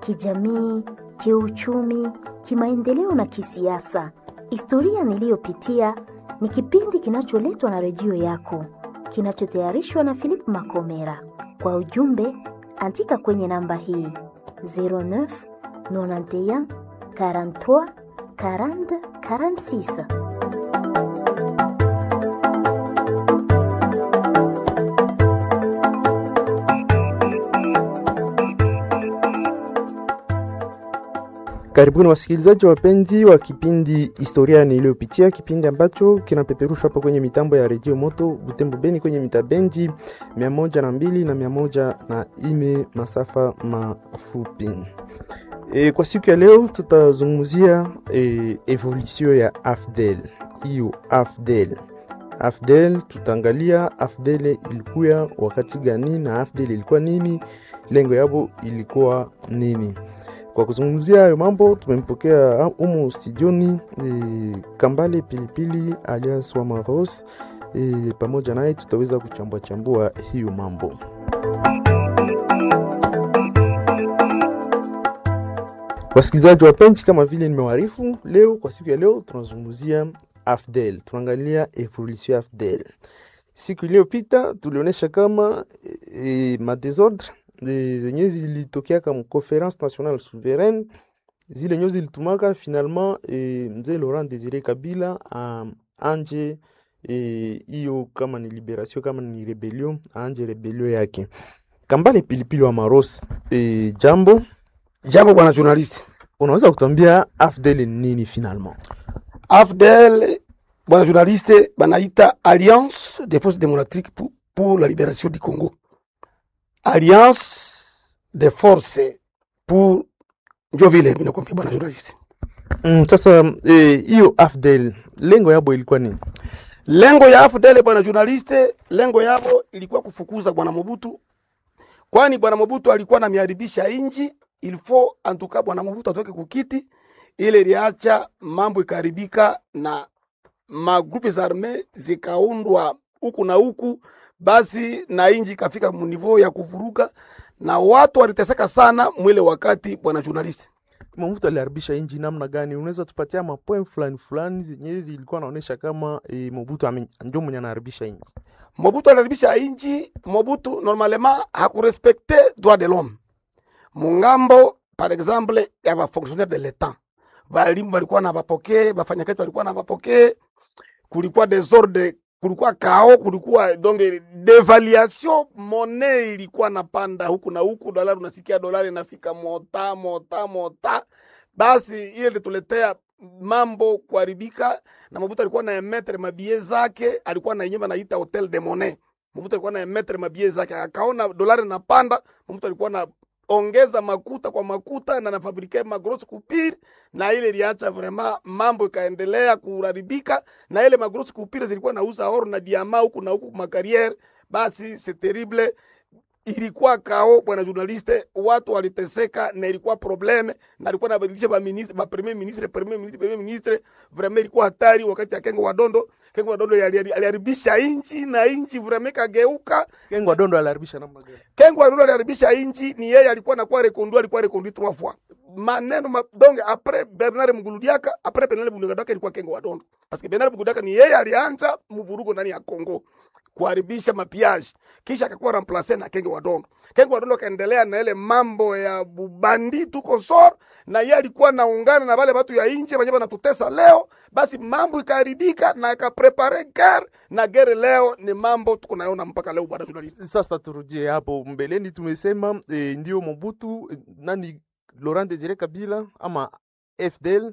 kijamii, kiuchumi, kimaendeleo na kisiasa. Historia niliyopitia ni kipindi kinacholetwa na redio yako, kinachotayarishwa na Philip Makomera. Kwa ujumbe, andika kwenye namba hii 09 91 43 40 46. Karibuni wasikilizaji wapenzi wa kipindi historia niliyopitia, kipindi ambacho kinapeperushwa hapa kwenye mitambo ya redio Moto Butembo Beni kwenye mitabendi mia moja na mbili na mia moja na ine masafa mafupi. E, kwa siku ya leo tutazungumzia e, evolution ya AFDEL. Hiyo AFDEL AFDEL tutaangalia AFDEL ilikuwa wakati gani na AFDEL ilikuwa nini, lengo yabo ilikuwa nini. Kwa kuzungumzia hayo mambo tumempokea humu studioni e, Kambale Pilipili alias Wamaros e, pamoja naye tutaweza kuchambua chambua hiyo mambo. Wasikilizaji wapenzi, kama vile nimewarifu leo, kwa siku ya leo tunazungumzia AFDEL, tunaangalia evolution ya AFDEL. Siku iliyopita tulionyesha kama e, madesordre zenye zilitokea kama conference nationale souveraine zile nyo zilitumaka finalement e, mzee Laurent Desire Kabila um, anje hiyo e, kama ni liberation kama ni rebellion anje rebellion yake. Kambale Pilipili wa Maros e, jambo jambo bwana journalist, unaweza kutuambia AFDEL ni nini finalement? AFDEL bwana journaliste, banaita Alliance des forces démocratiques pour, pour la libération du Congo alliance de force pour njo vile mimi nakwambia bwana journalist. Mm, sasa hiyo eh, AFDEL lengo yabo ilikuwa nini? Lengo ya AFDEL bwana journalist, lengo yabo ilikuwa kufukuza bwana Mobutu, kwani bwana Mobutu alikuwa anamiharibisha inji. Il faut en tout cas bwana Mobutu atoke kukiti, ile iliacha mambo ikaribika na magrupe za arme zikaundwa huku na huku basi na inji ikafika munivou ya kuvuruga na watu waliteseka sana mwile wakati. Bwana journalist, Mobutu aliharibisha inji namna gani? Unaweza tupatia mapoint fulani fulani zenye zilikuwa naonesha kama e, Mobutu ndio mwenye anaharibisha inji? Mobutu aliharibisha inji. Mobutu normalement hakurespekte droit de l'homme mungambo, par exemple ya ba fonctionnaire de l'etat, balimu balikuwa na bapokee, bafanyakazi balikuwa na bapokee, kulikuwa desordre kulikuwa kao, kulikuwa donc devaluation, monnaie ilikuwa napanda huku na huku, dolari unasikia dolari inafika mota mota mota. Basi ile ilituletea mambo kuharibika, na Mobutu alikuwa na emetre mabie zake, alikuwa na yenyewe anaita hotel de monnaie. Mobutu alikuwa na emetre mabie zake, akaona dolari napanda, Mobutu alikuwa na ongeza makuta kwa makuta na nafabrike magros kupiri, na ile iliacha vraiment mambo ikaendelea kuharibika, na ile magros kupiri zilikuwa nauza oro na diama huku na huku makariere. Basi c'est terrible, ilikuwa kao bwana journaliste, watu waliteseka na ilikuwa probleme, na alikuwa nabadilisha ba ministre ba premier ministre premier ministre premier ministre, vraiment ilikuwa hatari. Wakati ya Kengo Wadondo, Kengo Wadondo aliharibisha inchi na inchi vraiment kageuka. Kengo Wadondo aliharibisha namna gani? Kengo Wadondo aliharibisha inchi, ni yeye alikuwa anakuwa reconduit, alikuwa reconduit trois fois maneno ma, donc après Bernard Muguludiaka, après Bernard Muguludiaka ilikuwa Kengo Wadondo, parce que Bernard Muguludiaka ni yeye alianza mvurugo ndani ya Kongo kuharibisha mapiage, kisha akakuwa remplace na Kenge Wadondo. Kenge Wadondo akaendelea na ile mambo ya bubandi tu konsor, na yeye alikuwa naungana na wale watu ya nje wenye wanatutesa leo. Basi mambo ikaharibika na akaprepare guerre, na guerre leo ni mambo tuko naona mpaka leo, bwana journalist. Sasa turudie hapo mbeleni, tumesema e, ndio Mobutu e, nani Laurent Desire Kabila ama FDL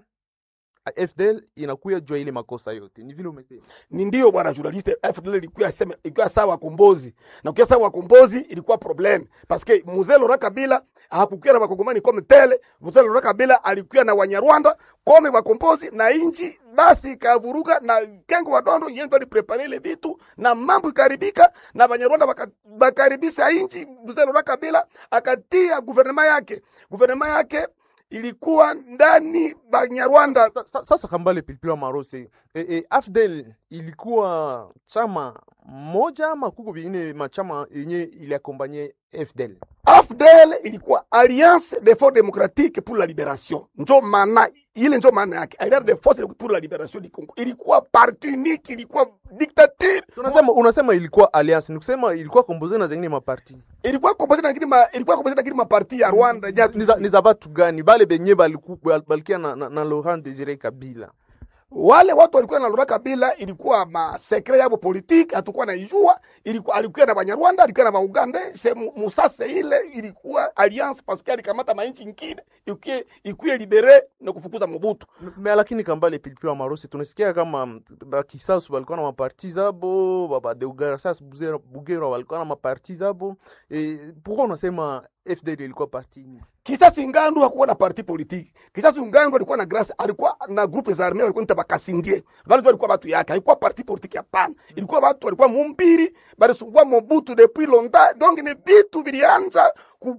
FDL inakuya jua ile makosa yote, ni vile umesema. Ni ndio bwana journaliste, FDL ilikuwa sema ilikuwa sawa wakombozi, na ukiwa sawa wakombozi ilikuwa problem parce que mzee Laurent Kabila hakukuwa na wakongomani kome tele. Mzee Laurent Kabila alikuwa na Wanyarwanda kome wakombozi na inji, basi ikavuruga na Kengo Wadondo yeye ndo aliprepare ile vitu na mambo ikaribika, na Wanyarwanda bakaribisha inji. Mzee Laurent Kabila akatia guvernema yake, guvernema yake ilikuwa ndani Banyarwanda. Sasa, sasa Kambale Pilipili wa Marose e, e, AFDEL ilikuwa chama moja ama kuko vingine machama yenye iliakompanye FDL? AFDL ilikuwa Alliance des Forces Démocratiques pour la Libération, njo maana ile, njo maana yake Alliance des Forces pour la Libération du Congo. Ilikuwa parti unique, ilikuwa dictature, So, unasema unasema ilikuwa alliance, ni kusema ilikuwa komboze na zingine maparti. ilikuwa komboze na ngine ma, ilikuwa komboze na ngine maparti ya Rwanda ja Ni za- ni za batu gani bale benye baliku- bal- balikia na, na, na Laurent Desire Kabila? wale watu walikuwa na Laurent Kabila, ilikuwa masekre yabo politique, hatukuwa naijua. Ilikuwa alikuwa na Banyarwanda, alikuwa na Bauganda, se mu- musase ile ilikuwa alliance parce que alikamata mainchi ngine ikuye ikuye libere na kufukuza Mobutu. Me lakini kambale pilipili wa marosi tunasikia kama mm, bakisasu balikuwa na maparti zabo, babadeugarassas bugera walikuwa na maparti zabo. E, pourquoi unasema FDL ilikuwa parti ni? Kisasi Ngandu hakuwa na parti politique. Kisasi Ngandu alikuwa na grâce, alikuwa na groupe za armée walikuwa nita bakasindie. Wale tu walikuwa watu yake, haikuwa parti politique hapana. Ilikuwa watu walikuwa mumpiri, balisungua Mobutu depuis longtemps. Donc ni bitu bilianza ku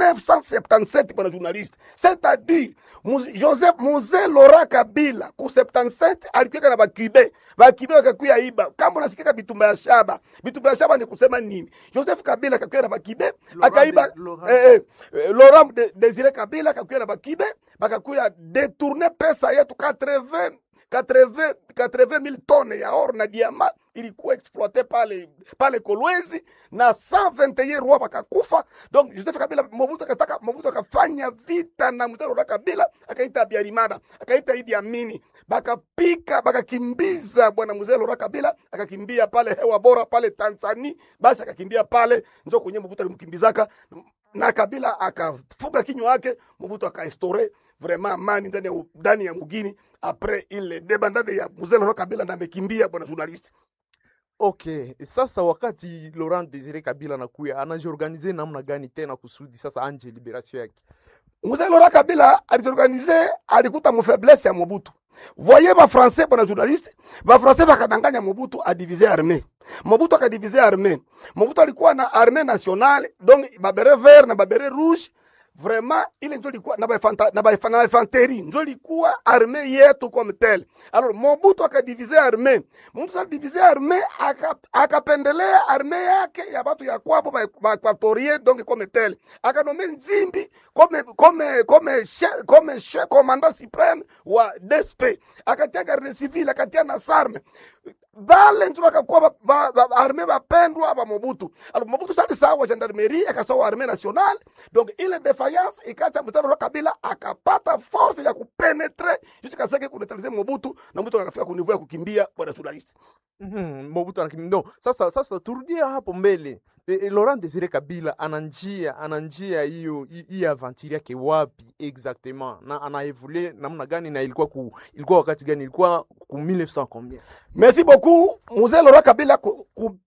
1977 bwana journaliste. C'est-à-dire Muz- Joseph Mzee Laurent Kabila ku 77 alikuwa na bakibe. Bakibe wakakuya iba. Kama unasikika bitumba ya shaba, bitumba ya shaba ni kusema nini? Joseph Kabila akakuya na bakibe, akaiba Laurent- eh, eh, eh, Laurent de, Desire Kabila akakuya na bakibe bakakuya detourne pesa yetu 80 80 80 mille tonnes ya or na diama ilikuwa exploite pale pale Kolwezi na 121 roi bakakufa. Donc Joseph Kabila Mobutu akataka Mobutu akafanya vita na mzee Laurent Kabila akaita Habyarimana akaita Idi Amini bakapika bakakimbiza bwana mzee Laurent Kabila akakimbia pale hewa bora pale Tanzania, basi akakimbia pale njo kwenye Mobutu alimkimbizaka na Kabila akafuga kinywa yake, Mobutu akaestore vraiment amani ndani ya ndani ya mugini apres ile debandade ya mzee Laurent Kabila na amekimbia bwana journalist. Okay, sasa wakati Laurent Desire Kabila anakuya anajiorganize namna gani tena kusudi sasa anje liberation yake? Mzee Laurent Kabila aliorganize, alikuta mufaiblesse ya Mobutu. Voyez ba français bwana journaliste, ba français bakadanganya Mobutu adiviser armée. Mobutu akadiviser armée. Mobutu alikuwa na armée nationale, donc ba beret vert na ba beret rouge vraiment ile njo ilikuwa na baifanta- na baifa- na infanterie njo ilikuwa arme yetu comme tel. Alors Mobutu akadivize arme, Mobutu akadivize arme aka- akapendelea arme yake ya batu ya kwabo ba ba Equatorien donc comme tel, akanome Nzimbi comme comme comme chef comme chef commandant suprême wa DSP, akatia garde civile, akatia na sarme bale njo bakakuwa ba- ba- ba- arme bapendwa ba Mobutu. Alors Mobutu sasa sawa gendarmerie akasawa arme nationale, donc ile defiance ikacha mtaro wa Kabila akapata force ya kupenetre jusqu'à ce que kuneutraliser Mobutu na Mobutu akafika ku niveau ya kukimbia bwana journaliste. Mhm, Mobutu anakim no. Sasa sasa turudie hapo mbele. E, e, Laurent Desire Kabila ana njia ana njia hiyo hi- hii aventure yake wapi exactement na ana evolue namna gani na ilikuwa ku, ilikuwa wakati gani ilikuwa ku 1900 combien Merci beaucoup Mzee Laurent Kabila ku, ku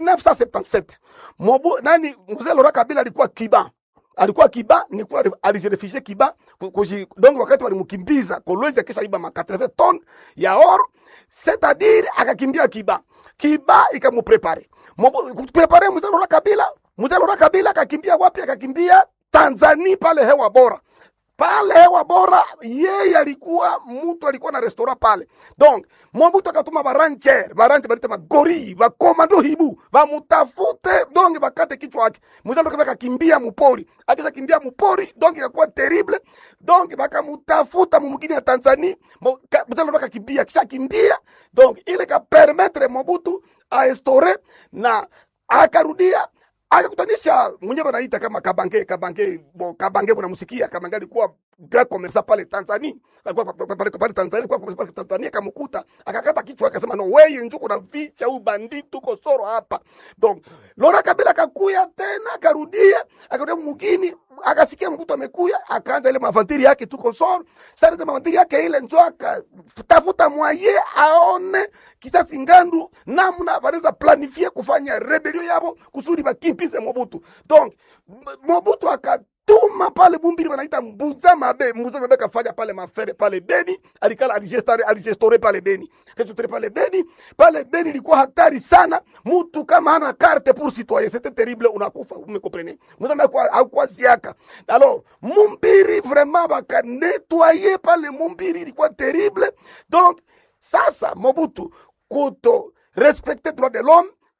1977. Mobu, nani Mzee Laurent Kabila alikuwa Kiba. Alikuwa Kiba, ni kwa alijirefugee Kiba ku- kuji, donc wakati walimkimbiza Kolwezi akisha iba ma 80 tonnes ya or, c'est-à-dire akakimbia Kiba. Kiba ikamuprepare. Mobu kuprepare Mzee Laurent Kabila, Mzee Laurent Kabila akakimbia wapi? Akakimbia Tanzania pale hewa bora pale hewa bora, yeye alikuwa mtu alikuwa na restaurant pale. Donc Mobutu akatuma barancher barancher balite magori bakomando hibu bamutafute, donc bakate kichwa yake. Mzee ndo akakimbia mupori, akisa kimbia mupori, donc ikakuwa terrible. Donc bakamutafuta mumugini ya Tanzania, Mo- ka- mzee ndo akakimbia, kisha kimbia, donc ile ka permettre Mobutu aestore na akarudia akakutanisha mwenyewe anaita kama Kabange Kabange bo, Kabange mnamusikia Kabange alikuwa grand commerçant pale Tanzania alikuwa pa- pa- pale pale Tanzania alikuwa pale Tanzania akamkuta akakata kichwa akasema no wewe njuko na vicha huyu banditi uko soro hapa donc Laurent Kabila akakuya tena akarudia akarudia mugini akasikia mkuto amekuya akaanza ile mavantiri yake tuko soro sasa ile mavantiri yake ile njo akatafuta mwaye aone kisasi ngandu namna wanaweza planifie kufanya rebellion yabo kusudi bakimbize Mobutu. Donc M- Mobutu akatuma pale Bumbiri wanaita Mbuza Mabe, Mbuza Mabe kafanya pale mafere pale Beni, alikala aligestore aligestore pale Beni. Kestore pale Beni, pale Beni ilikuwa hatari sana. Mtu kama hana carte pour citoyen, c'était terrible, unakufa, umekomprene. Mbuza Mabe kwa hakuwa siaka. Alors, Mumbiri vraiment baka nettoyer pale Mumbiri ilikuwa terrible. Donc sasa Mobutu kuto respecter droit de l'homme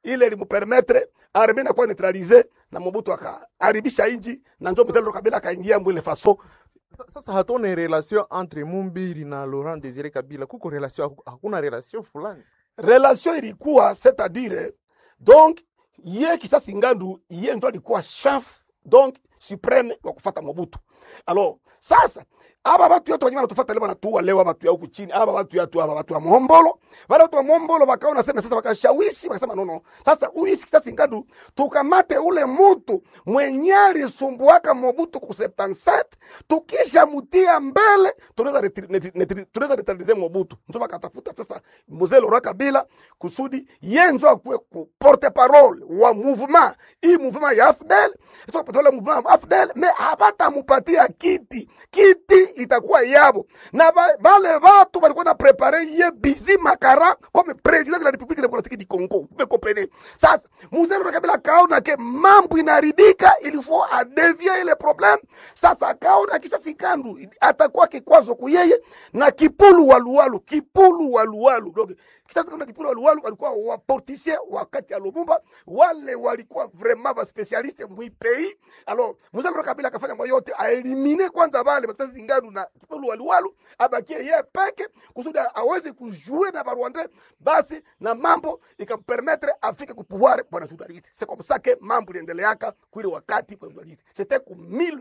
ile limupermetre arme inakuwa neutralize na Mobutu akaharibisha inji na njo Mzee Laurent Kabila akaingia mwile faso Sa- Sasa hatuone relation entre Mumbiri na Laurent Desire Kabila, kuko relation, haku- hakuna relation fulani. relation ilikuwa c'est-à-dire donc ye Kisasi Ngandu ye ndo alikuwa chef donc supreme wa kufata Mobutu. Alors sasa aba batu yetu wenyewe wanatufuata leo wanatuua leo batu ya huku chini aba batu yetu aba batu ya Mohombolo wale watu wa Mohombolo wakaona sema sasa wakashawishi wakasema no no sasa huyu Kisasi Ngandu tukamate ule mutu mwenye alisumbuaka Mobutu ku 77 tukisha mutia mbele tunaweza retri- netri- netri- tunaweza neutralize Mobutu ndio wakatafuta sasa Mzee Laurent Kabila kusudi ye njo akuwe ku porte parole wa mouvement hii mouvement ya AFDEL sio porte parole mouvement ya AFDEL mais hapata mupatia kiti kiti itakuwa yabo na ba- bale watu balikuwa na prepare ye Bizi Makara comme président de la République démocratique du Congo vous me comprenez sasa Mzee Laurent Kabila kaona ke mambo inaharibika il faut adevie ile problème sasa akaona Kisasi Ngandu atakuwa kikwazo kuyeye na Kipulu Waluwalu Kipulu Waluwalu donc Kisasi Ngandu na Kipulu Waluwalu walikuwa waportisie wakati ya Lumumba wale walikuwa vraiment ba specialiste mwi pays alors Mzee Laurent Kabila akafanya moyo yote aelimine kwanza wale Kisasi Ngandu na Kipulu Waluwalu abakie yeye peke kusudi aweze kujue na Barwanda basi na mambo ikampermettre afike ku pouvoir bwana journaliste c'est comme ça que mambo iliendeleaka kwile wakati bwana journaliste c'était ku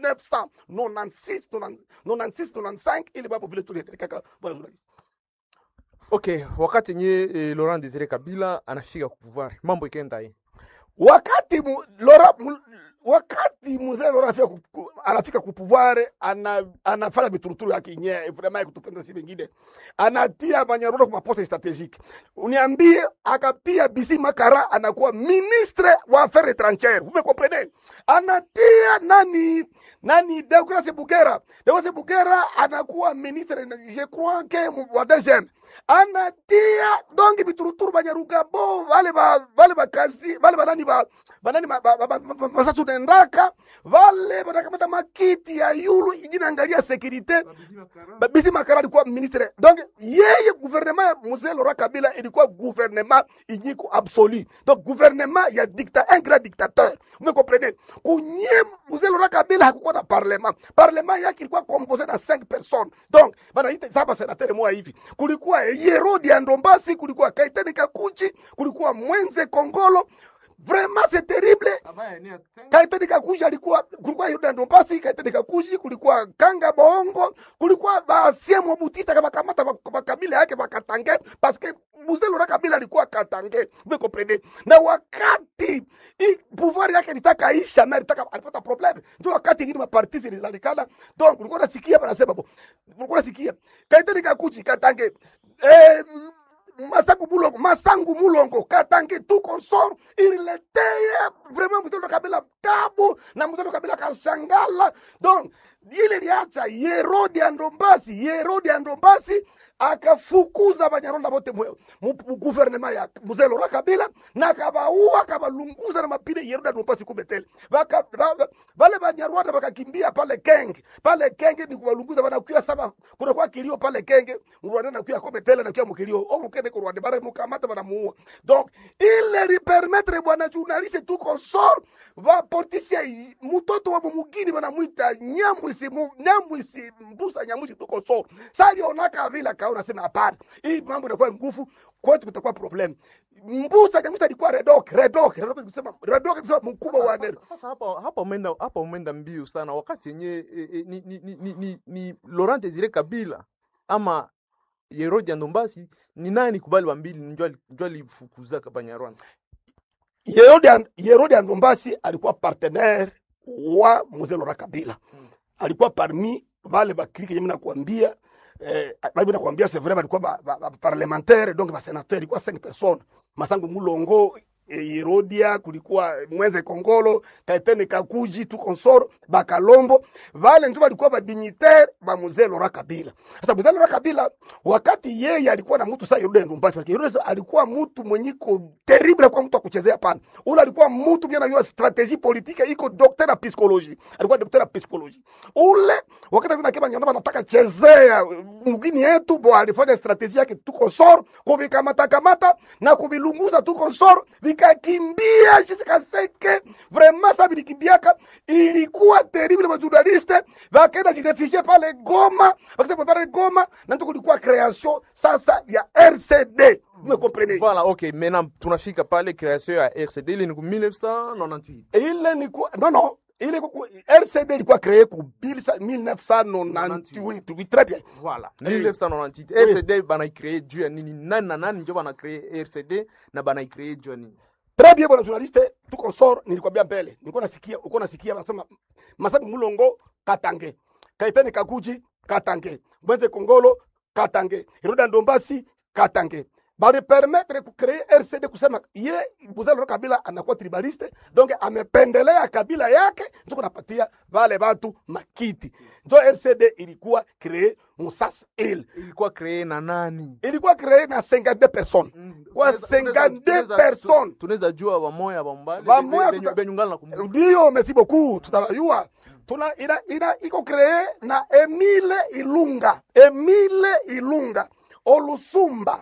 1996 96 95 ili mambo vile tuliendelekaka bwana journaliste Okay, wakati nye eh, Laurent Desire Kabila anafika ku pouvoir, mambo ikaenda hii. wakati mu, Lora, mu, wakati mzee Laurent anafika ku, ku, anafika ku pouvoir ana, anafanya mituruturu yake yenyewe vraiment ya kutupenda si wengine, anatia Banyarwanda kwa poste strategique. Uniambie akatia Bisi Makara anakuwa ministre wa affaires étrangères, vous me comprenez? Anatia nani nani Deogratias Bugera, Deogratias Bugera anakuwa ministre je crois que mu- wa DGM anatia dongi bituruturu banyarugabo vale ba vale bakazi vale banani ba banani ba- ba- ba- ba- ba- basatu nendaka vale banakamata makiti ya yulu ijina angalia securite Ba- bisi makara alikuwa ministre donc yeye gouvernement ya mzee Laurent Kabila ilikuwa gouvernement inyiko absolu donc gouvernement ya dicta un grand dictateur vous me comprenez kunye mzee Laurent Kabila hakukuwa na parlement parlement yake ilikuwa composé na 5 personnes donc banaita saba senateur moja hivi kulikuwa Yerodi ya Ndombasi kulikuwa Kaitani Kakuchi kulikuwa Mwenze Kongolo vraiment c'est terrible Kaitani Kakuji alikuwa kulikuwa Yuda Ndombasi, Kaitani Kakuji, kulikuwa Kanga Bongo, kulikuwa Basie Mobutista kama kamata makabila yake bakatange parce que Mzee Laurent Kabila alikuwa katange, vous comprenez? Na wakati i pouvoir yake litaka isha na litaka alipata problem, ndio wakati ingine maparti zilizalikana, donc ulikuwa nasikia wanasema bo, ulikuwa nasikia Kaitani Kakuji katange eh, masangu mulongo masangu mulongo katange tu consort ilileteye vraiment mtoto kabila tabu na mtoto kabila kashangala donc ile liacha yerodi ya ndombasi yerodi ya ndombasi akafukuza banyarwanda bote mwe- mu mu guvernema ya mzee Laurent Kabila na akabaua akabalunguza na mapine yerodi ya ndombasi kumetele Baka- ba- ba- bale banyarwanda bakakimbia pale kenge pale kenge ni kubalunguza banakuya saba kuna kwa kilio pale kenge Rwanda nakuya kometele nakuya mukilio o mukende ku Rwanda bare mukamata banamuua donc ile li permettre bwana journaliste tu consort va portisia i- mtoto wa mumugini banamwita nyamwisi mu- nyamwisi mbusa nyamwisi tu consort sasa alionaka vile akaona sema hapana hii mambo inakuwa nguvu kwetu kutakuwa problem mbusa nyamwisi alikuwa redok redok redok kusema redok kusema mkubwa wa neno Sasa- Sasa hapa hapa umeenda hapa umeenda mbio sana, wakati yenye e, e, ni, ni, ni, ni, ni, ni Laurent Desire Kabila ama Yerodi ya Ndombasi ni nani kubali wa mbili njo ali- njo alifukuzaka Banyarwanda. Yerodi ya- Yerodi ya Ndombasi alikuwa partenaire wa mzee Laurent Kabila Mm. alikuwa parmi vale baklike yenye nakuambia eh, bali nakuambia c'est vrai balikuwa ba, ba, ba parlementaire donc ba sénateur ilikuwa 5 personnes Masangu Mulongo eh, Yerodia kulikuwa Mwenze Kongolo Kaitene Kakuji tu consort Bakalombo vale ndio balikuwa ba dignitaire ba mzee Laurent Kabila sasa mzee Laurent Kabila wakati yeye alikuwa na mtu sasa Yerodi ya Ndombasi parce que Yerodi alikuwa mtu mwenye iko terrible kwa mtu akuchezea pana ule alikuwa mtu mwenye anajua strategie politique iko docteur ya psychologie alikuwa docteur ya psychologie ule wakati vile kama nyamba anataka chezea mgini yetu bo alifanya strategie yake tu consort kuvikamata kamata na kuvilunguza tu consort bikakimbia jisikaseke vraiment sa bilikimbiaka ilikuwa terrible bajournaliste bakaenda jirefugee pale goma bakisema pale goma na ndio kulikuwa création sasa ya rcd me comprenez Voilà, ok. Maintenant, tunafika pale création ya RCD ile ni ku 1998. ile ni ku non non ile ku rcd ilikuwa créé ku 1998 très bien Voilà. Eh. 1998. Oui. RCD banaicree juu ya nini? Nani na nani ndio banacree RCD na banaicree juu ya nini? Très bien bwana journaliste, tuko sor, nilikwambia mbele. Nilikuwa nasikia, uko nasikia wanasema Masabi Mulongo Katange. Kaitani Kakuji Katange. Mwenze Kongolo Katange. Roda Ndombasi Katange. Bali permettre ku créer RCD kusema ye Buzalo Kabila anakuwa tribaliste, donc amependelea kabila yake, ndio kunapatia vale watu makiti. Ndio RCD ilikuwa créer Musas il. Ilikuwa cree na nani? Ilikuwa créer na 52 personnes. Kwa Tunaweza- tunaweza- 52 tunaweza- personnes. Tunaweza jua wamoya bambale. Wamoya benyu- tuta- benyungana na kumbuka. ndio merci beaucoup tutayua tuna ina, ina iko kree na Emile Ilunga Emile Ilunga Olusumba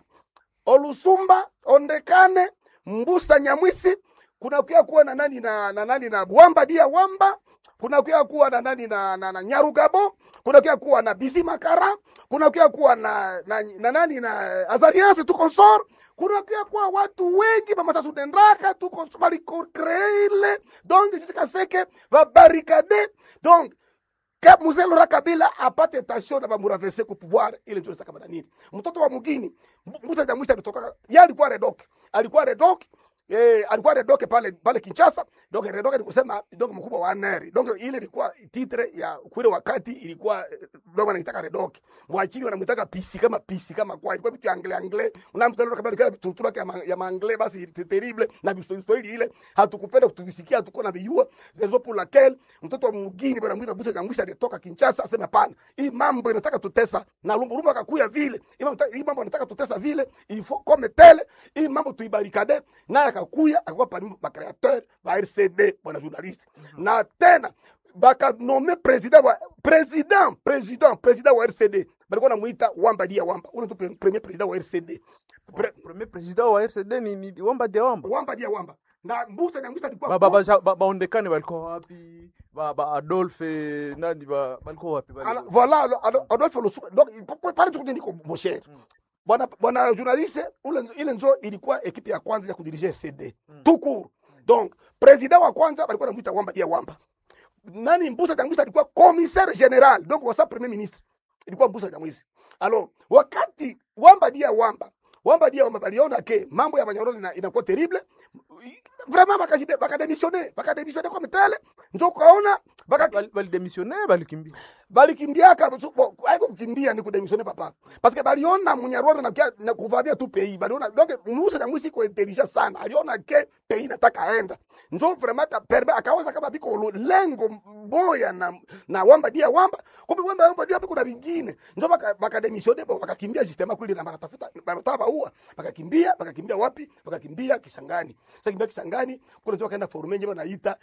Olusumba Ondekane Mbusa Nyamwisi kuna kia kuwa na nani na, na nani na Wamba Dia Wamba kuna kia kuwa na nani na, na, na Nyarugabo kuna kia kuwa na Bisi Makara kuna kia kuwa na, na, na nani na Azarias tu consort kuna kia kuwa watu wengi bamasa sudendraka tu consort baliko kree ile donc jusqu'à ce que va barricade donc Ka- mzee Laurent Kabila apate tension na bamuravese ku pouvoir ile ndio saka bana nini mtoto wa mugini mbuta ya mwisho alitoka yeye alikuwa redok alikuwa redok eh alikuwa redok pale pale Kinshasa donc redok ni kusema donc mkubwa wa NR donc ile ilikuwa titre ya kule wakati ilikuwa eh, ndio wanaitaka redok mwachini wanamtaka PC kama PC kama kwa ilikuwa vitu ya anglais anglais unamtaka Laurent Kabila alikuwa tutura ya ma- ya anglais basi c'est terrible na Kiswahili ile hatukupenda kutuvisikia hatukuwa na vijua raison pour laquelle mtoto wa mugini bwana mwita bucha kamwisha alitoka Kinshasa asema hapana, hii mambo inataka tutesa na lumbu lumbu akakuya vile hii mambo hii mambo inataka tutesa vile il faut comme tele hii mambo tuibarikade, naye akakuya akakuwa parmi ba créateur ba RCD bwana journaliste na tena bakanome president wa president president president wa RCD balikuwa namuita Wamba Dia Wamba, ule tu pre- premier president wa RCD Pre, Premier president wa RCD ni, ni Wamba de Wamba. Wamba Dia Wamba na Mbusa Nyamwisa alikuwa Ba ba ba ja- ba- baondekane walikuwa wapi? Ba ba Adolphe nani ba walikuwa wapi? Bali- Alors, voilà Ado- Ado- Adolphe Lusuma donc pale tu niko mon cher bwana bwana journaliste ule ile nzo ilikuwa ekipe ya kwanza ya kudirige CD tout court donc president wa kwanza alikuwa anamuita Wamba Dia Wamba nani Mbusa Nyamwisi alikuwa commissaire general donc wasa premier ministre ilikuwa Mbusa Nyamwisi alors wakati Wamba Dia Wamba Wamba Dia Wamba baliona ke mambo ya Banyarwanda ina- inakuwa terrible vraiment bakajide bakademissione bakademissione kwa mtele njo kaona baka Bali bali démissionner balikimbia. balikimbiaka bo- aiko kukimbia ni kudemisione papa parce que baliona munyarwanda na, kia- na kuvamia tu pays baliona donc musa na mwisi iko intelligent sana aliona ke pays nataka aenda njo vraiment ta perme akawaza kama biko lo- lengo boya na na wamba dia wamba kumbe wamba wamba dia kuna vingine njo baka bakademisione bo bakakimbia sistema kweli na banatafuta banataka baua bakakimbia bakakimbia wapi bakakimbia Kisangani sasa kimbia Kisangani kuna njo kaenda forume nje banaita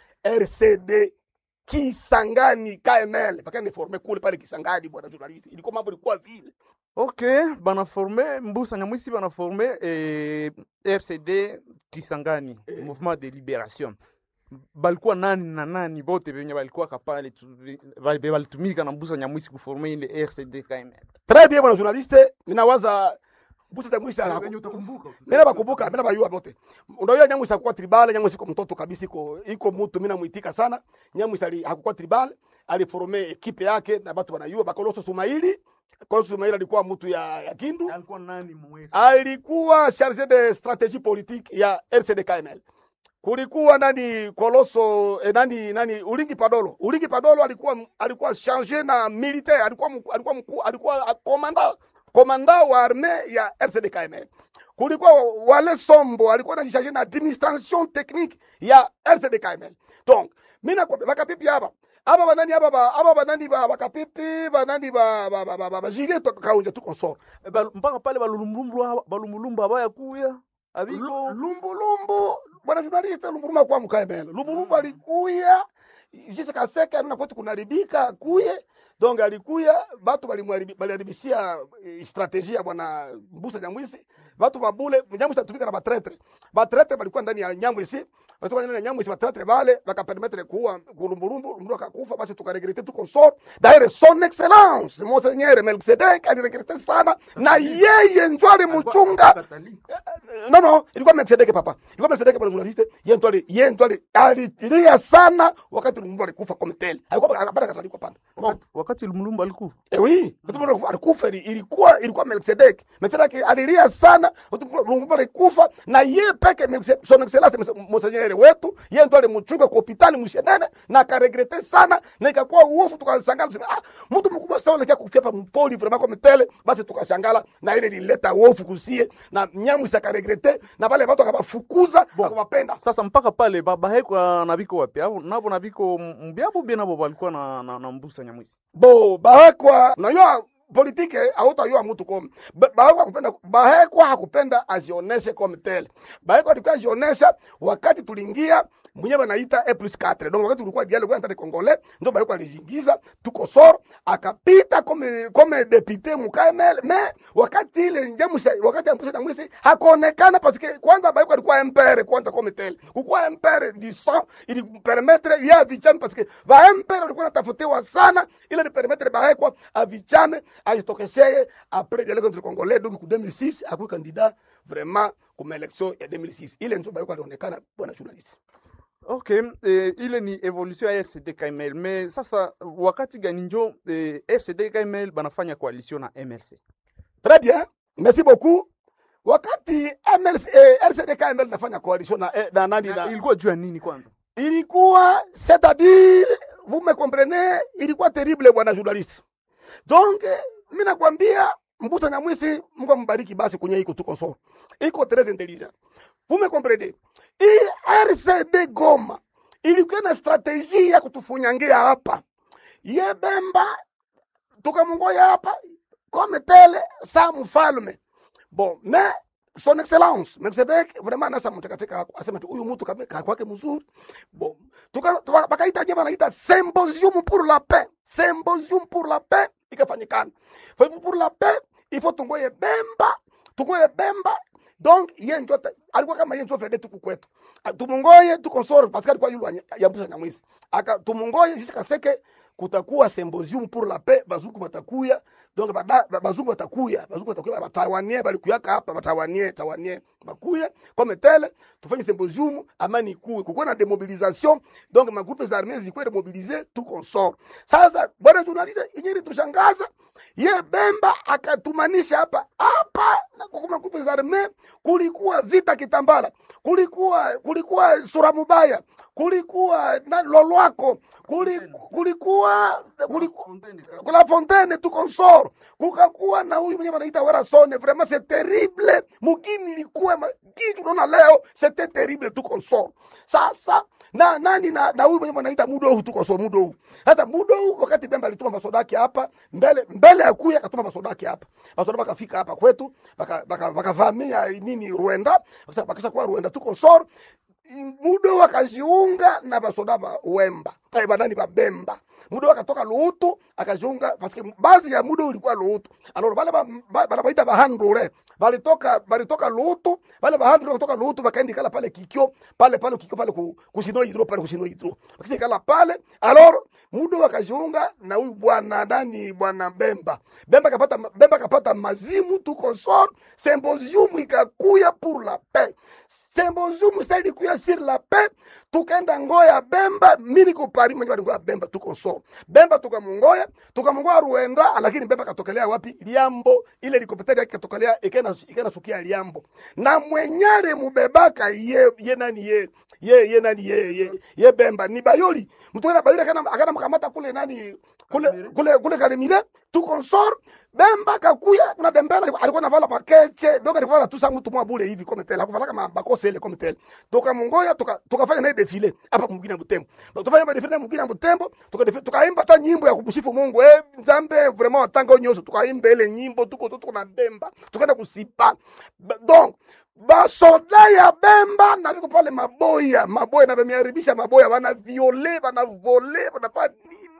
RCD Kisangani KML paka niforme kule pale Kisangani bwana journalist ilikuwa mambo ilikuwa vile Ok, banaforme Mbusa Nyamwisi banaforme eh, RCD Kisangani, Mouvement de Libération. Balikuwa nani na nani bote benye balikuwa kapale tu- bali- be- balitumika na Mbusa Nyamwisi kuforme ile RCD KML. très bien bwana journaliste ninawaza mbusa za mwisho ana Benye utakumbuka. mimi bakumbuka mimi bayua bote unajua Nyamwisi hakuwa tribal Nyamwisi iko mtoto kabisa iko iko mtu mimi namuitika sana Nyamwisi ali hakuwa tribal aliforme ekipe yake na watu wanayua bakoloso Sumaili Koloso Sumaili alikuwa mtu ya, ya Kindu Alikuwa nani mwefu? alikuwa charge de stratégie politique ya RCD KML. Kulikuwa nani Koloso eh, nani nani Ulingi Padolo. Ulingi Padolo alikuwa alikuwa charge na militaire, alikuwa mku- alikuwa mkuu, alikuwa komanda komanda wa armée ya RCD KML. Kulikuwa wale Sombo alikuwa anajisharge na administration technique ya RCD KML. Donc mimi nakwambia bakapipi hapa aba banani aba ba aba banani ba bakapipi banani ba ba ba, ba, ba, ba Juliet kaunja tu consort Eh, bal- mpaka pale balulumbulumbu balulumbulumbu abaya kuya abiko Lu- lumbulumbu bwana journaliste lumbulumbu akuwa mkaemelo lumbulumbu alikuya jisi kaseke na kwetu kunaribika kuye donc alikuya batu balimwaribi- baliharibishia eh, strategie ya bwana Mbusa Nyamwisi batu babule Nyamwisi atumika na batretre batretre balikuwa ndani ya Nyamwisi walikuwa ndani ya Nyamwisi batretre bale bakapermettre kuua kulumburumbu mtu akakufa basi tukaregrete tu consort d'ailleurs son excellence monseigneur Melkisedek aliregrete sana na yeye njo alimuchunga no no ilikuwa Melkisedek papa ilikuwa Melkisedek bwana journaliste yeye ndo ali yeye ndo ali alilia sana wakati lumburumbu alikufa comme tel alikuwa akapata katalikwa panda no wakati Lumumba alikufa Eh oui, Lutumba alikufa ili- ilikuwa ilikuwa Melkisedek. Melkisedek alilia sana, Lutumba alikufa na ye peke Melkise- son excellence Mse- Monseigneur wetu, yeye ndo alimchunga kwa hospitali mshenene na akaregrete sana na ikakuwa uofu tukashangaa tuseme ah mtu mkubwa sana anakia kufia hapa mpoli vraiment comme tel, basi tukashangala na ile ilileta uofu kusie na nyamu sakaregrete na wale watu akabafukuza akawapenda. sasa mpaka pale babahekwa na biko wapi abo nabo na biko mbyabo bie nabo balikuwa na, na, na mbusa nyamwisi bo bahekwa unajua politike hautayua mtu kome Ba- bahekwa hakupenda bahekwa hakupenda azioneshe comme tel bahekwa alikuwa azionesha wakati tuliingia mwenyewe anaita e plus 4 donc wakati tulikuwa dialogue entre congolais ndio bahekwa alijiingiza tuko sor akapita comme comme député mukamel mais wakati ile njamusa wakati ambusa nyamwisi hakuonekana parce que kwanza bahekwa alikuwa impere kwanza comme tel kukuwa impere du sang ili permettre ya avichame parce que va impere walikuwa natafutiwa sana ile ni permettre bahekwa avichame ajitokesheye après dialogue entre congolais donc ku 2006 akuwa candidat vraiment kuma election ya 2006 ile ndio bahekwa alionekana bwana journalist okay eh, ile ni evolution ya rcd kml me sasa wakati gani njo eh, rcd kml banafanya coalition na mrc Très bien, merci beaucoup. Wakati MLC, eh, RCD-KML nafanya coalition na, eh, na nani Na na, ilikuwa juu ya nini kwanza ilikuwa c'est-à-dire vous me comprenez, ilikuwa terrible bwana journaliste. Donc eh, mimi nakwambia Mbusa Nyamwisi, Mungu ambariki basi kwenye iko tuko so. Iko très intelligent. Vous me comprenez? Hii RCD Goma ilikuwa na strategie ya kutufunyangia hapa. Ye Bemba tukamungoya hapa comme tel sa mfalme bon mais son excellence Melkisedek vraiment anasa mtu katika asema tu huyu mtu kame- kaa kwake mzuri bon tuka tuka- bakaita jema naita symposium pour la paix symposium pour la paix ikafanyikana kwa hivyo pour la paix il faut tungoye Bemba tungoye Bemba donc ye njo ta- alikuwa kama ye njo vede tuku kwetu Ah, tumungoye tukonsore parce que alikuwa yulu yambusa nyamwisi aka tumungoye sisi kaseke kutakuwa symposium pour la paix bazungu batakuya donc bada- ba- bazungu batakuya bazungu batakuya batawanie balikuyaka hapa batawanie tawanie bakuye comme tel tufanye symposium amani ikuwe kukuwa na demobilisation donc magroupe za armee zikuwe demobilize tu consort sasa bwana journaliste inyeri tushangaza ye Bemba akatumanisha hapa hapa na kwa magroupe za armee kulikuwa vita Kitambala kulikuwa kulikuwa sura mubaya kulikuwa na lolwako kuli, kulikuwa kulikuwa kula fontaine tu consort kukakuwa na huyu mwenye wanaita werasone vraiment c'est terrible mugini ilikuwa ma- kitu unaona leo c'était terrible tu consort sasa na nani na na huyu mwenye wanaita mudohu tu consort mudohu sasa mudohu wakati bemba alituma masodaki hapa mbele mbele ya kuya akatuma masodaki hapa masoda bakafika hapa kwetu bakavamia baka, baka bakavamia nini Rwanda Bakasa- bakasha kuwa Rwanda tu consort mudo wakajiunga na basoda ba Wemba eh, banani ba Bemba mudo wakatoka Luutu akajiunga paske bazi ya mudo ulikuwa Luutu alors bale ba- ba- banabaita bahandure balitoka balitoka Luutu bale bahandure kutoka Luutu bakaenda kala pale kikyo pale pale kikyo pale ku- kusino hidro pale kusino hidro bakisi kala pale alors mudo wakajiunga na huyu bwana nani bwana Bemba Bemba kapata Bemba kapata mazimu tu consort symposium ikakuya pour la paix symposium sasa ilikuya sur la paix tukaenda ngoya Bemba mimi niko Paris mwenye walikuwa Bemba tu consort Bemba tukamungoya tukamungoya Ruenda lakini Bemba katokelea wapi Liambo ile helikopteri yake katokelea ikena ikena sukia Liambo na mwenyale mubebaka ye ye nani ye ye ye nani ye ye, ye Bemba ni Bayoli mtu ana Bayoli akana akana mkamata kule nani kule kule kule Kalemile tu consort Bemba kakuya kuna Dembele alikuwa navala pakeche donc alikuwa anatusa mtu mwa bure hivi comme tel hakuvala mabakose ile comme tel tukamungoya tuka tukafanya naye defile hapa mwingine Butembo tukafanya ba defile mwingine Butembo tuka tukaimba hata nyimbo ya kumsifu Mungu eh nzambe vraiment watanga nyoso tukaimba ile nyimbo tuko tuko na Bemba tukaenda kusipa Ba- donc basoda ya Bemba na viko pale maboya maboya na vameharibisha maboya bana viole bana vole bana pa nini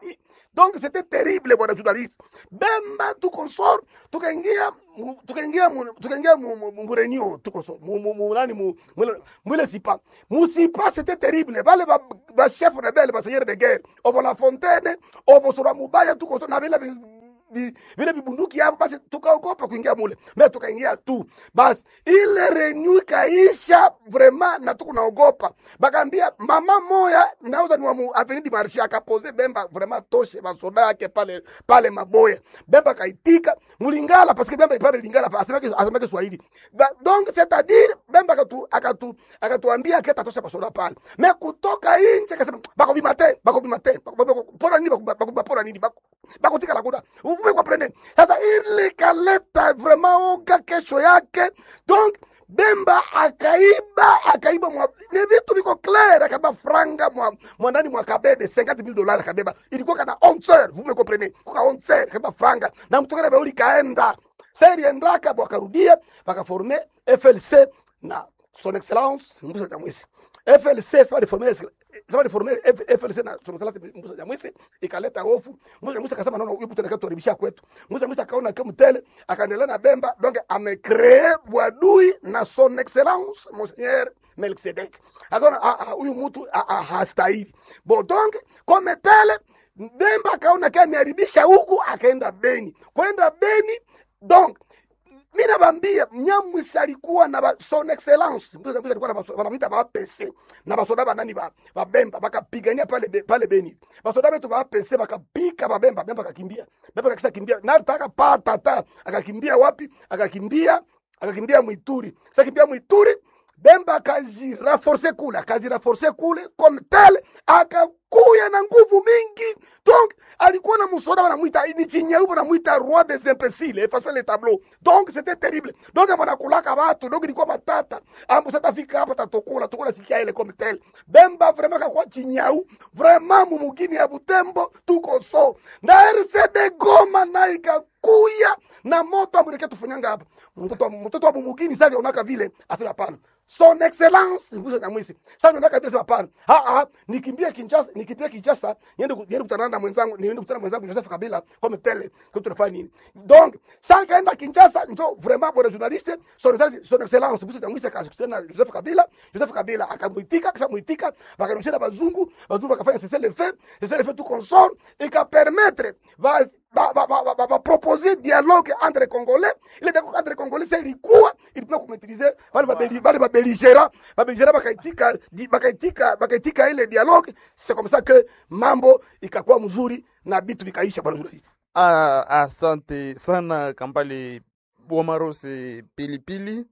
donc c'était terrible bwana journaliste bemba tuko sor tukaingia mu- tukaingia mu- tukaingia mu- mu- mu- murenio tuko sor mu- mu- mu- nani mu- mwile- mwile sipa musipa c'était terrible vale ba- ba chef rebelle ba seigneur de guerre obo la fontaine obo sura mubaya tuko sor na vile vi- vi- vile vibunduki hapo basi tukaogopa kuingia mule me tukaingia tu basi ile renyu ikaisha vrema na tukunaogopa bakaambia mama moya nauza ni wa mu avenidi marshe akapoze bemba vrema toshe basoda yake pale pale maboya bemba kaitika mulingala paske bemba ipare lingala pa asemeke asemeke swahili ba, donc c'est à dire bemba akatu akatu akatuambia keta tosha basoda pale me kutoka inje akasema bako bimate bako bimate bako- bako- pora nini bako bako pora nini bako bako tika la kuda uvume kwa prene sasa ile kaleta vraiment oga kesho yake donc bemba akaiba akaiba mwa, ni vitu viko clair akaiba franga mwa mwanani mwa kabebe 50000 dollars akabeba ilikuwa kana 11 vous me comprenez kwa 11 akaiba franga na mtokana beuli kaenda seri endaka bwakarudia bakaforme FLC na son excellence Mbusa Nyamwisi FLC sawa reforme sawa reforme FLC na son excellence Mbusa Nyamwisi ikaleta hofu Mbusa Nyamwisi akasema naona huyu mtu anakatuharibisha kwetu Mbusa Nyamwisi akaona kama mtele akaendelea na Bemba donc amecree bwadui na son excellence monseigneur Melkisedek akaona ah, ah, huyu mtu ah, ah, hastahili bon donc comme tele Bemba akaona kama ameharibisha huku akaenda Beni kwenda Beni donc mi nabambia Nyamwisi alikuwa na ba, son excellence Mbusa Nyamwisi alikuwa na baso- wanamwita ba PC na basoda banani ba, ba Bemba bakapigania pale be, pale Beni basoda betu ba PC bakapika ba Bemba Bemba akakimbia Bemba kakisha kimbia na alitaka pata ta akakimbia wapi akakimbia akakimbia Mwituri sasa kimbia Mwituri Bemba akajiraforce kule akajiraforce kule comme tel akakuya na nguvu mingi donc alikuwa na msoda wanamwita ni chinyeupe wanamwita roi des imbéciles effacer les tableaux donc c'était terrible donc wanakulaka watu donc ilikuwa matata ambu sasa fika hapa tatokula tukula sikia ile comme tel Bemba vraiment akakuwa chinyau vraiment mumugini ya Butembo tuko so na RCD Goma na ikakuya na moto amuleke tufanyanga hapa mtoto wa- mtoto wa mumugini sasa alionaka vile asema hapana son excellence Mbusa Nyamwisi sasa alionaka vile asema hapana ah ah nikimbia Kinshasa nikimbia Kinshasa niende ku- niende kutana na mwenzangu niende kutana na mwenzangu Joseph Kabila comme tel kwa tunafanya nini donc sasa kaenda Kinshasa njo vraiment bwana journaliste son excellence son excellence Mbusa Nyamwisi akakutana na Joseph Kabila Joseph Kabila akamuitika kisha muitika bakarudisha na bazungu bazungu bakafanya cessez le feu cessez le feu tout consort ikapermettre va ba, ba, ba, ba, ba, ba proposer dialogue entre congolais ile dialogue entre congolais sasa ilikuwa ilikuwa kumaitilize wale babeli wale babeligera babeligera bakaitika di- bakaitika bakaitika ile dialogue c'est comme ça que mambo ikakuwa mzuri na bitu bikaisha bwana journaliste Ah, asante sana Kambale Bwamarose Pilipili.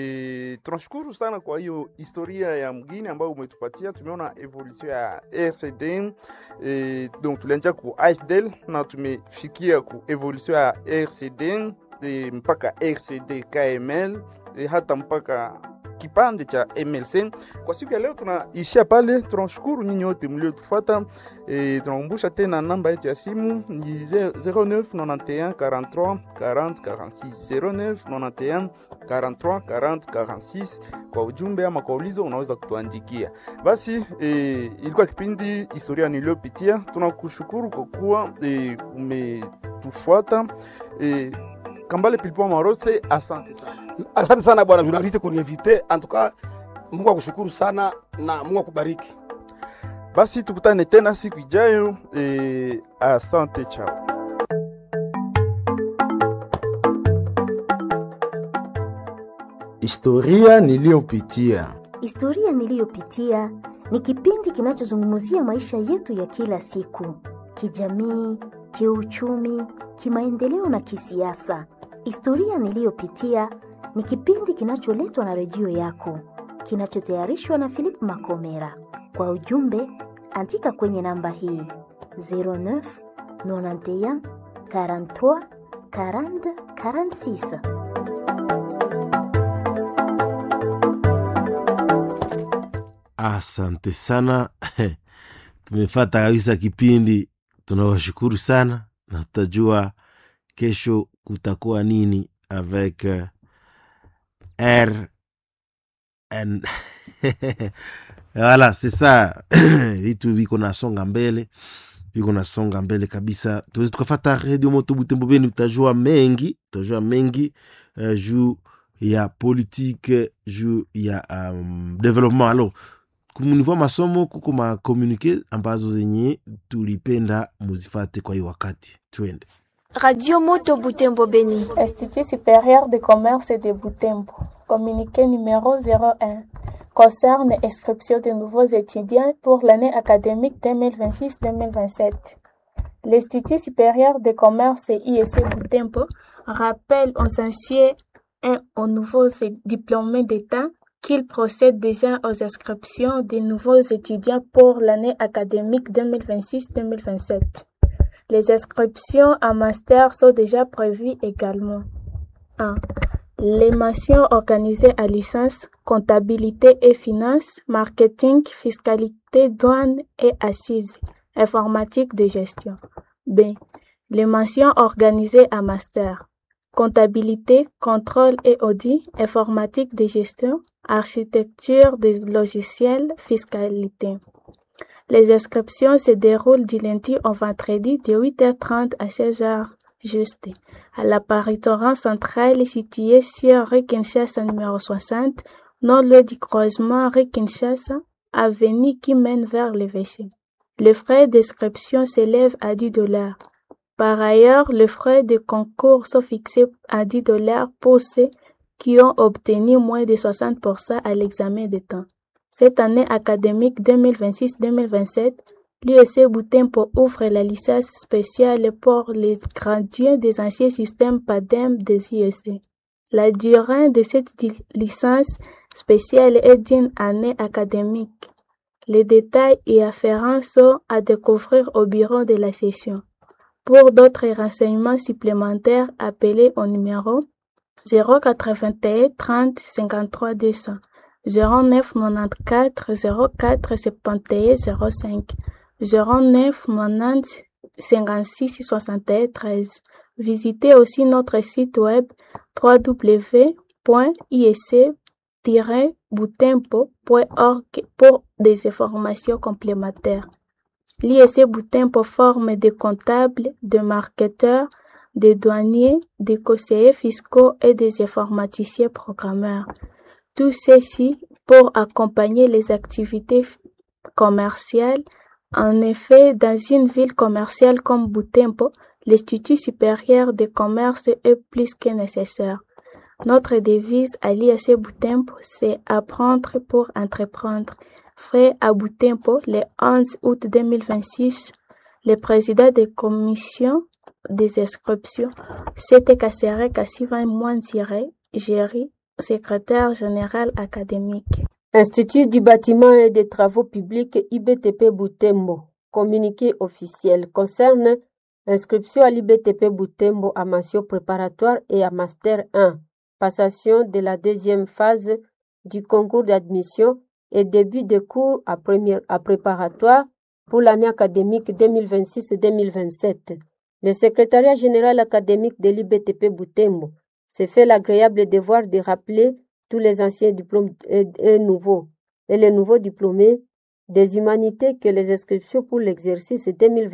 E, tunashukuru sana kwa hiyo historia ya mgini ambayo umetupatia. Tumeona evolution ya RCD e, donc tulianzia ku AFDL na tumefikia ku evolution ya RCD e, mpaka RCD KML e, hata mpaka kipande cha MLC. Kwa siku ya leo tunaishia pale. Tunashukuru nyinyi wote mliotufuata. E, tunakumbusha tena namba yetu ya simu ni 0991 43 40 46 0991 43 40 46. Kwa ujumbe ama kwa ulizo unaweza kutuandikia. Basi e, ilikuwa kipindi historia niliyopitia. Tunakushukuru kwa kuwa e, umetufuata e, Kambale Pilipwa Marose, asante sana. asante sana bwana journaliste kuniinvite en tout cas Mungu akushukuru sana na Mungu akubariki Basi tukutane tena siku ijayo. E, asante, chao. Historia niliyopitia. Historia niliyopitia ni kipindi kinachozungumzia maisha yetu ya kila siku, kijamii, kiuchumi, kimaendeleo na kisiasa. Historia niliyopitia ni kipindi kinacholetwa na redio yako, kinachotayarishwa na Philip Makomera. Kwa ujumbe, andika kwenye namba hii 09 91 43 40 46. Asante sana tumefata kabisa kipindi. Tunawashukuru sana na tutajua kesho kutakuwa nini avec uh, R N wala c'est ça vitu viko nasonga mbele viko nasonga mbele kabisa tuwezi tukafata redio moto butembo beni tutajua mengi tutajua mengi uh, juu ya politique juu ya um, development alo kumunivo masomo kuko makomunike ambazo zenye tulipenda muzifate kwa hii wakati twende Radio Moto Butembo Beni. Institut supérieur de commerce de Butembo. Communiqué numéro 01 concerne inscription de nouveaux étudiants pour l'année académique 2026-2027. L'Institut supérieur de commerce ISC Butembo rappelle aux anciens et aux nouveaux diplômés d'État qu'il procède déjà aux inscriptions des nouveaux étudiants pour l'année académique 2026-2027. Les inscriptions en master sont déjà prévues également. 1. Les mentions organisées à licence comptabilité et finance, marketing, fiscalité, douane et assises, informatique de gestion. B. Les mentions organisées à master comptabilité, contrôle et audit, informatique de gestion, architecture des logiciels, fiscalité. Les inscriptions se déroulent du lundi au vendredi de 8h30 à 16h juste à l'apparitoire centrale située sur rue Kinshasa numéro 60, non loin du croisement rue Kinshasa, avenue qui mène vers l'évêché. Le frais d'inscription s'élève à 10 dollars. Par ailleurs, les frais de concours sont fixés à 10 dollars pour ceux qui ont obtenu moins de 60% à l'examen de temps. Cette année académique 2026-2027, l'UEC Boutempo ouvre la licence spéciale pour les gradués des anciens systèmes PADEM des IEC. La durée de cette licence spéciale est d'une année académique. Les détails y afférents sont à découvrir au bureau de la session. Pour d'autres renseignements supplémentaires, appelez au numéro 081 30 53 200, 09 94 04 71 05, 09 90 56 61 13. Visitez aussi notre site web www.isc-boutempo.org pour des informations complémentaires. L'ISC Boutempo forme des comptables, des marketeurs, des douaniers, des conseillers fiscaux et des informaticiens programmeurs. Tout ceci pour accompagner les activités commerciales. En effet, dans une ville commerciale comme Boutempo, l'Institut supérieur de commerce est plus que nécessaire. Notre devise à l'ISC Boutempo, c'est apprendre pour entreprendre. Fait à Boutempo le 11 août 2026, le président de commission des inscriptions, c'était Kassere Kassivan Mouansire, Géry, secrétaire général académique. Institut du bâtiment et des travaux publics IBTP Boutembo. Communiqué officiel concerne inscription à l'IBTP Boutembo à mention préparatoire et à master 1. Passation de la deuxième phase du concours d'admission et début de cours à, première, à préparatoire pour l'année académique 2026-2027. Le secrétariat général académique de l'IBTP Boutembo s'est fait l'agréable devoir de rappeler tous les anciens diplômes et, et, nouveaux et les nouveaux diplômés des humanités que les inscriptions pour l'exercice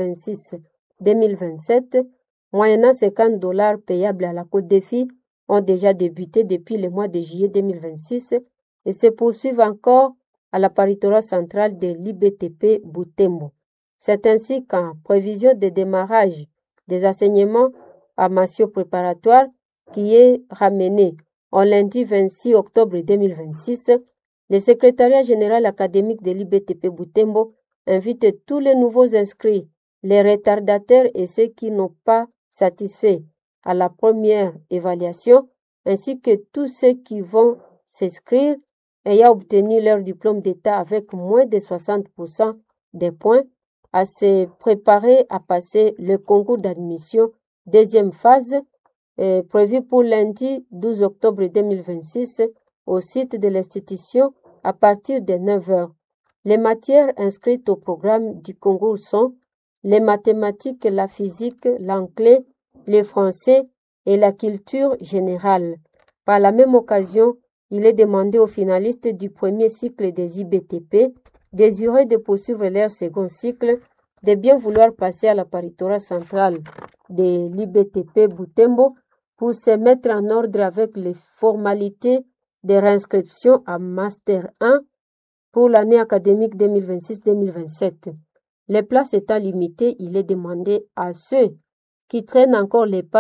2026-2027, moyennant 50 dollars payables à la Côte des filles, ont déjà débuté depuis le mois de juillet 2026 et se poursuivent encore à la paritorat centrale de l'IBTP Boutembo. C'est ainsi qu'en prévision de démarrage des enseignements à mention préparatoire qui est ramené en lundi 26 octobre 2026, le secrétariat général académique de l'IBTP Boutembo invite tous les nouveaux inscrits, les retardataires et ceux qui n'ont pas satisfait à la première évaluation, ainsi que tous ceux qui vont s'inscrire ayant obtenu leur diplôme d'État avec moins de 60% des points, à se préparer à passer le concours d'admission deuxième phase euh, prévu pour lundi 12 octobre 2026 au site de l'institution à partir de 9 heures. Les matières inscrites au programme du concours sont les mathématiques, la physique, l'anglais, le français et la culture générale. Par la même occasion, il est demandé aux finalistes du premier cycle des IBTP désireux de poursuivre leur second cycle de bien vouloir passer à la paritorat centrale de l'IBTP Boutembo pour se mettre en ordre avec les formalités de réinscription à Master 1 pour l'année académique 2026-2027. Les places étant limitées, il est demandé à ceux qui traînent encore les pas